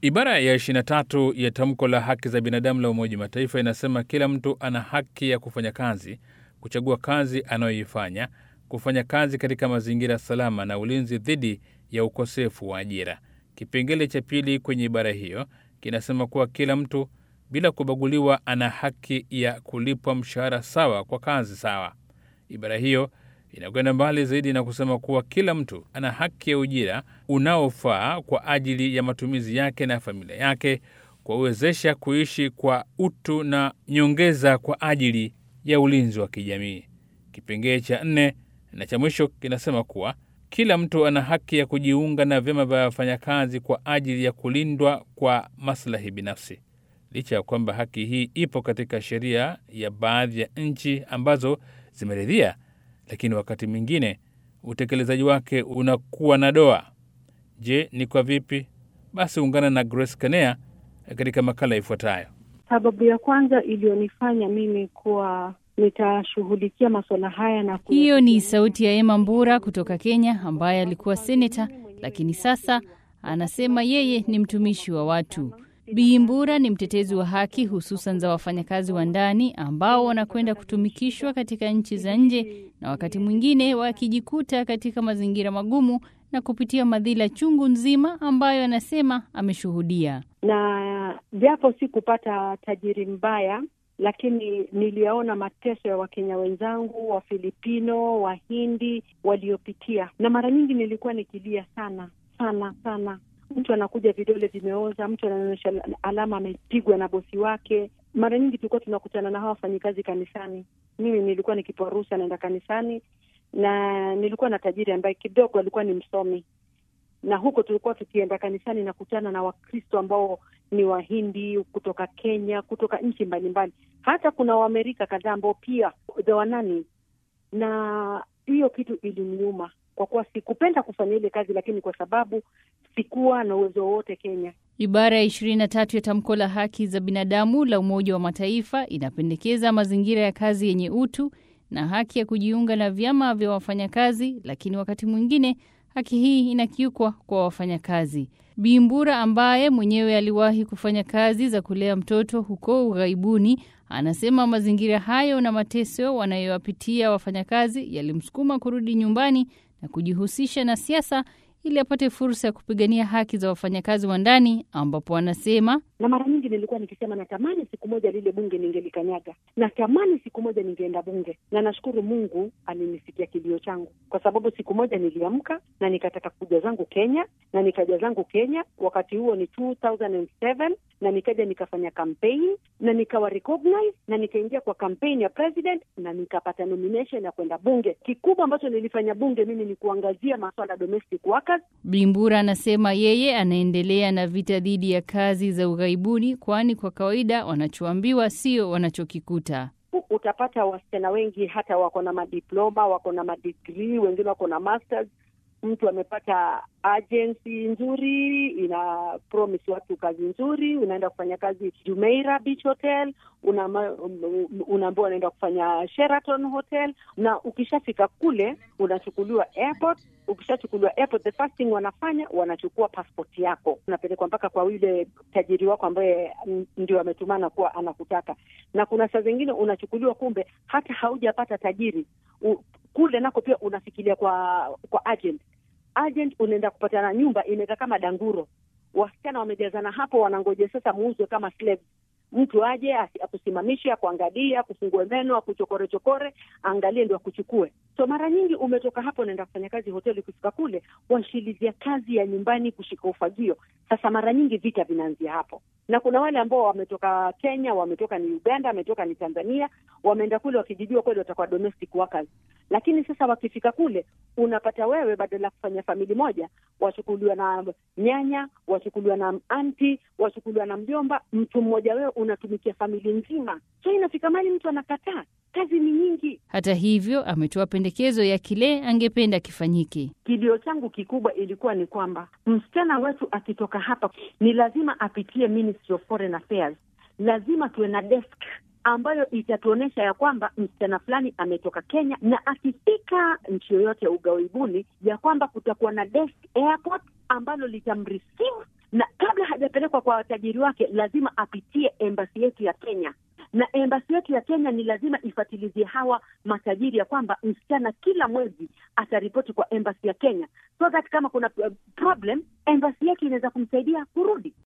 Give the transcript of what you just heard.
Ibara ya 23 ya tamko la haki za binadamu la Umoja wa Mataifa inasema kila mtu ana haki ya kufanya kazi, kuchagua kazi anayoifanya, kufanya kazi katika mazingira salama na ulinzi dhidi ya ukosefu wa ajira. Kipengele cha pili kwenye ibara hiyo kinasema kuwa kila mtu bila kubaguliwa ana haki ya kulipwa mshahara sawa kwa kazi sawa. Ibara hiyo inakwenda mbali zaidi na kusema kuwa kila mtu ana haki ya ujira unaofaa kwa ajili ya matumizi yake na familia yake, kuwawezesha kuishi kwa utu na nyongeza kwa ajili ya ulinzi wa kijamii. Kipengee cha nne na cha mwisho kinasema kuwa kila mtu ana haki ya kujiunga na vyama vya wafanyakazi kwa ajili ya kulindwa kwa maslahi binafsi. Licha ya kwamba haki hii ipo katika sheria ya baadhi ya nchi ambazo zimeridhia, lakini wakati mwingine utekelezaji wake unakuwa na doa. Je, ni kwa vipi? Basi ungana na Grace Kanea katika makala ifuatayo. Sababu ya kwanza iliyonifanya mimi kuwa nitashughulikia masuala haya na ku... Hiyo ni sauti ya Emma Mbura kutoka Kenya, ambaye alikuwa seneta, lakini sasa anasema yeye ni mtumishi wa watu. Bi Mbura ni mtetezi wa haki hususan za wafanyakazi wa ndani ambao wanakwenda kutumikishwa katika nchi za nje na wakati mwingine wakijikuta katika mazingira magumu na kupitia madhila chungu nzima ambayo anasema ameshuhudia. na japo si kupata tajiri mbaya, lakini niliyaona mateso ya Wakenya wenzangu, Wafilipino, Wahindi waliopitia, na mara nyingi nilikuwa nikilia sana sana sana. Mtu anakuja vidole vimeoza, mtu anaonyesha alama amepigwa na bosi wake. Mara nyingi tulikuwa tunakutana na hawa wafanyikazi kanisani. Mimi nilikuwa nikipewa ruhusa naenda kanisani, na nilikuwa na tajiri ambaye kidogo alikuwa ni msomi, na huko tulikuwa tukienda kanisani nakutana na Wakristo ambao ni Wahindi kutoka Kenya, kutoka nchi mbalimbali, hata kuna Waamerika kadhaa ambao pia wanani, na hiyo kitu iliniuma kwa kuwa sikupenda kufanya ile kazi, lakini kwa sababu sikuwa na uwezo wowote Kenya. Ibara ya ishirini na tatu ya tamko la haki za binadamu la Umoja wa Mataifa inapendekeza mazingira ya kazi yenye utu na haki ya kujiunga na vyama vya wafanyakazi, lakini wakati mwingine haki hii inakiukwa kwa wafanyakazi. Bimbura ambaye mwenyewe aliwahi kufanya kazi za kulea mtoto huko ughaibuni, anasema mazingira hayo na mateso wanayowapitia wafanyakazi yalimsukuma kurudi nyumbani na kujihusisha na siasa ili apate fursa ya kupigania haki za wafanyakazi wa ndani, ambapo anasema na mara nyingi nilikuwa nikisema natamani siku moja lile bunge ningelikanyaga, natamani siku moja ningeenda bunge, na nashukuru Mungu alinisikia kilio changu, kwa sababu siku moja niliamka na nikataka kuja zangu Kenya na nikaja zangu Kenya. Wakati huo ni 2007 na nikaja nikafanya campaign na nikawa recognize na nikaingia kwa campaign ya president na nikapata nomination ya kwenda bunge. Kikubwa ambacho nilifanya bunge mimi ni kuangazia masuala ya domestic workers. Bimbura anasema yeye anaendelea na vita dhidi ya kazi za ughaibuni, kwani kwa kawaida wanachoambiwa sio wanachokikuta. Utapata wasichana wengi hata wako na madiploma, wako na madigrii, wengine wako na masters. Mtu amepata agency nzuri, ina promise watu kazi nzuri, unaenda kufanya kazi Jumeirah Beach Hotel, unaambiwa unaenda kufanya Sheraton Hotel, na ukishafika kule unachukuliwa airport. Ukishachukuliwa airport, the first thing wanafanya wanachukua passport yako, unapelekwa mpaka kwa yule tajiri wako ambaye ndio ametumana kuwa anakutaka. Na kuna saa zingine unachukuliwa, kumbe hata haujapata tajiri U, kule nako pia unafikiria kwa kwa agent agent unaenda kupatana nyumba imekaa kama danguro, wasichana wamejazana hapo, wanangoja sasa muuzwe kama slaves. Mtu aje akusimamishe, akuangalie, akufungue meno, akuchokore chokore, angalie ndio akuchukue. So mara nyingi umetoka hapo unaenda kufanya kazi hoteli, ukifika kule washilizia kazi ya nyumbani, kushika ufagio. Sasa mara nyingi vita vinaanzia hapo, na kuna wale ambao wametoka Kenya, wametoka ni Uganda, wametoka ni Tanzania, wameenda kule wakijijua kweli watakuwa domestic workers, lakini sasa wakifika kule unapata wewe badala ya kufanya famili moja wachukuliwa na nyanya, wachukuliwa na anti, wachukuliwa na mjomba, mtu mmoja wewe unatumikia famili nzima. So inafika mali mtu anakataa, kazi ni nyingi. Hata hivyo, ametoa pendekezo ya kile angependa kifanyike. Kilio changu kikubwa ilikuwa ni kwamba msichana wetu akitoka hapa ni lazima apitie Ministry of Foreign Affairs, lazima tuwe na desk ambayo itatuonyesha ya kwamba msichana fulani ametoka Kenya, na akifika nchi yoyote ya ughaibuni, ya kwamba kutakuwa na desk airport ambalo litamreceive na kabla hajapelekwa kwa watajiri wake lazima apitie embasi yetu ya Kenya na embasi yetu ya Kenya ni lazima ifatilizie hawa matajiri ya kwamba msichana kila mwezi ataripoti kwa embasi ya Kenya, so that kama kuna problem embasi yetu inaweza kumsaidia kurudi.